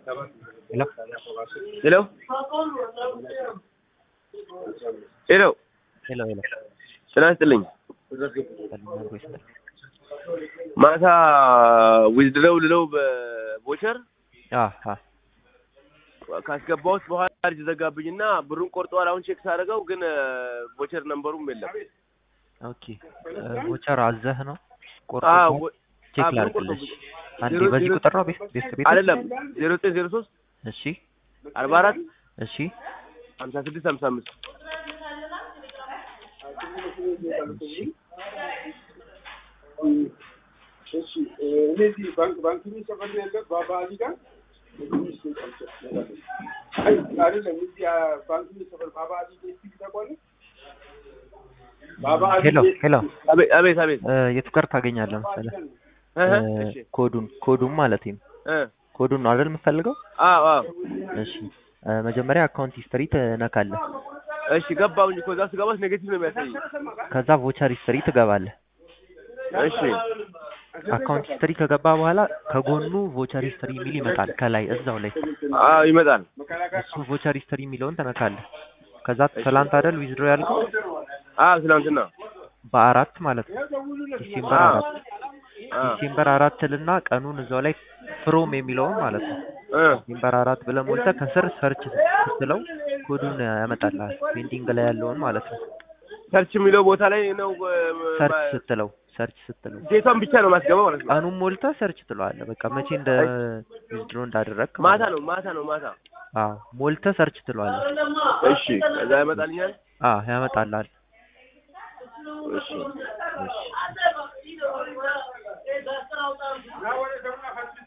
Hello? ሄሎ ሄሎ ሄሎ ሄሎ ጤና ይስጥልኝ። ሰላም አብሮ ይስጥልኝ። ማታ ዊዝድረው ልለው በቦቸር አ አ ካስገባሁት በኋላ ልጅ ዘጋብኝና ብሩን ቆርጠዋል። አሁን ቼክ ሳደርገው ግን ቦቸር ነንበሩም የለም። ኦኬ ቮቸር አዘህ ነው ቆርጦ አዎ ወ- ቼክ አዎ፣ ብሩን ላድርግልሽ። ቆርጦብኝ። አንዴ ዜሮ- በዚህ ዜሮ- ቁጥር ነው ቤት ቤት ቤት አይደለም ዜሮ ዘጠኝ ዜሮ ሶስት እሺ አርባ አራት እሺ ሀምሳ ስድስት ሀምሳ አምስት እሺ እሺ እነዚህ ባንክ ባንክ ሰፈር ነው ያለው ባባሊ ጋር አይ አይደለም እዚህ ባንክ ሰፈር ባባሊ እስቲ ተቆለ ባባሊ ሄሎ ሄሎ አቤት አቤት አቤት እ የቱ ጋር ታገኛለህ መሰለህ እህ፣ እ እሺ ኮዱን ኮዱን ማለት ነው እ ኮዱን ነው አይደል የምትፈልገው አዎ አዎ እሺ እ መጀመሪያ አካውንት ሂስትሪ ትነካለህ እሺ ገባሁኝ እኮ እዛ ስገባስ ኔጌቲቭ ነው የሚያሳይ ከዛ ቮቸር ሂስትሪ ትገባለህ እሺ አካውንት ሂስትሪ ከገባ በኋላ ከጎኑ ቮቸር ሂስትሪ የሚል ይመጣል ከላይ እዛው ላይ አዎ ይመጣል እሱ ቮቸር ሂስትሪ የሚለውን ትነካለህ ከዛ ትላንት አይደል ዊዝድሮ ያልከው አዎ ትናንትና በአራት ማለት ነው ዲሴምበር አዎ አራት አዎ ዲሴምበር አራት ልና ቀኑን እዛው ላይ ፍሮም የሚለውን ማለት ነው እ ዲሴምበር አራት ብለህ ሞልተህ ከስር ሰርች ስትለው ኮዱን ያመጣልሃል ፔንዲንግ ላይ ያለውን ማለት ነው ሰርች የሚለው ቦታ ላይ ነው እ፣ ሰርች ማ- ስትለው ሰርች ስትለው ዴቷን ብቻ ነው ማስገባው ማለት ነው። ቀኑን ሞልተህ ሰርች ትለዋለህ በቃ መቼ እንደ ዊዝድሮ እንዳደረግክ ማታ ማለት ነው ማታ ነው ማታ። አዎ ሞልተህ ሰርች ትለዋለህ እሺ ከዛ ያመጣልኛል። አዎ ያመጣልሃል እሺ እሺ